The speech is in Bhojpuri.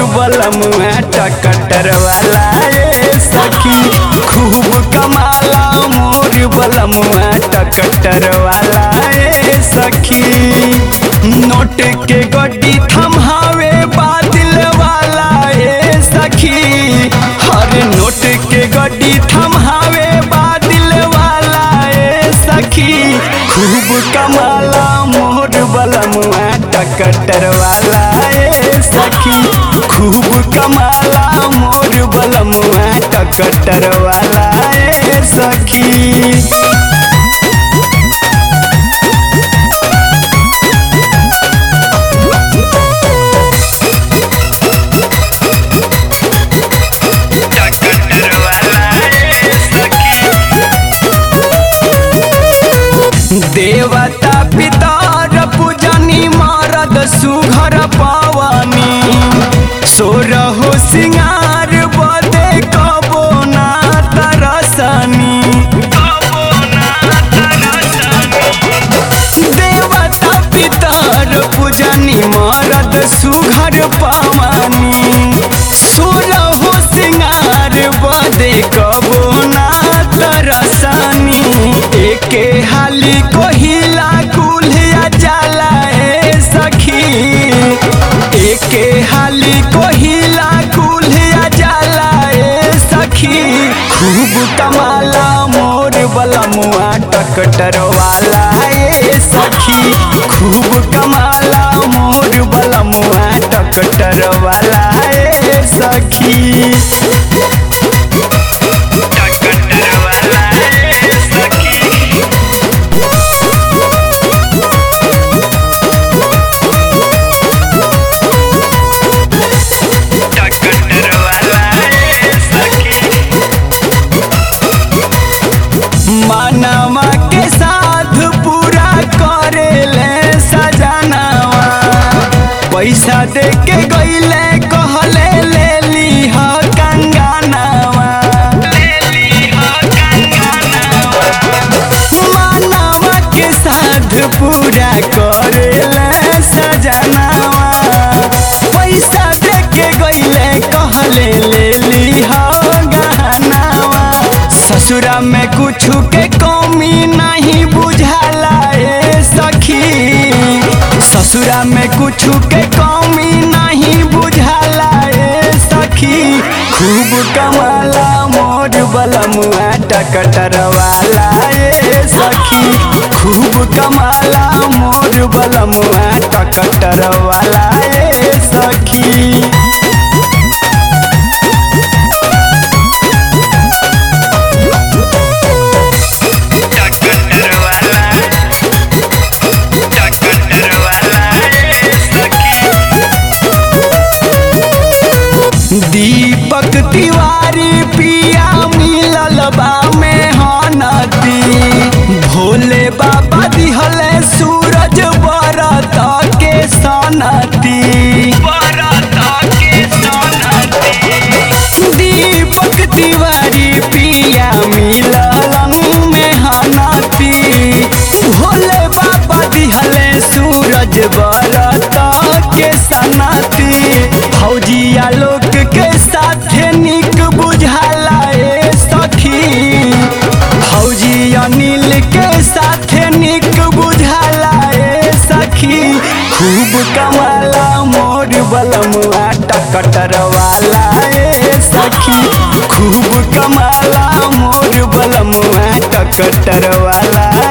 बलमुआ टकटर वाला ए सखी खूब कमाला मोर बलमुआ टकटर वाला ए सखी नोट के गड्डी थमहावे बादल वाला ए सखी हर नोट के गड्डी थमहावे बादल वाला ए सखी खूब कमाला मोर बलमुआ टकटर वाला ए सखी खूब कमाला मोर बलमुआ टकटर वाला ए सखी टकटर वाला ए सखी देवता पितर पूजनी मारद सुघर पावनी सोरहो सिंगार बदे कबो ना तरसनी देवता पितर पूजनी मारद सुघर पावनी सोरहो सिंगार बदे कबो ना तरसनी एके हाली कोहिला कुल्हिया जाला ए सखी एके हाली कोहिला कुल्हिया जाला ए सखी खूब कमाला मोर बलमुआ टकटर वाला ए सखी खूब कमाला मोर बलमुआ टकटर वाला ए सखी टकटर वाला ए सखी टकटर वाला ए सखी मानवा के साथ पूरा करे ले सजनावा पैसा दे के गईले कहले ले ली ह कंगनावा मानवा के साथ पूरा करे ले सजनावा पैसा दे के गईले कहले ले ली ह गहनावा ससुरा में कुछ के कमी नहीं बुझाला ए सखी ससुरा में कुछ के कमी नहीं बुझाला ए सखी खूब कमाला मोर बलमुआ टकटर वाला ए सखी खूब कमाला मोर बलमुआ टकटर वाला ए सखी टकटर वाला टकटर वाला ए सखी दीपक तिवारी पिया मिलल बा में हनती भोले बाबा दिहले सूरज बरत के सनती दीपक तिवारी पिया मिललन में हनती भोले बाबा दिहले सूरज बरत के सनती फौजिया लोग के साथे निक बुझाला ए सखी फौजी अनिल के साथे निक बुझाला ए सखी खूब कमाला मोर बलमुआ टकटर वाला ए सखी खूब कमाला मोर बलमुआ टकटर वाला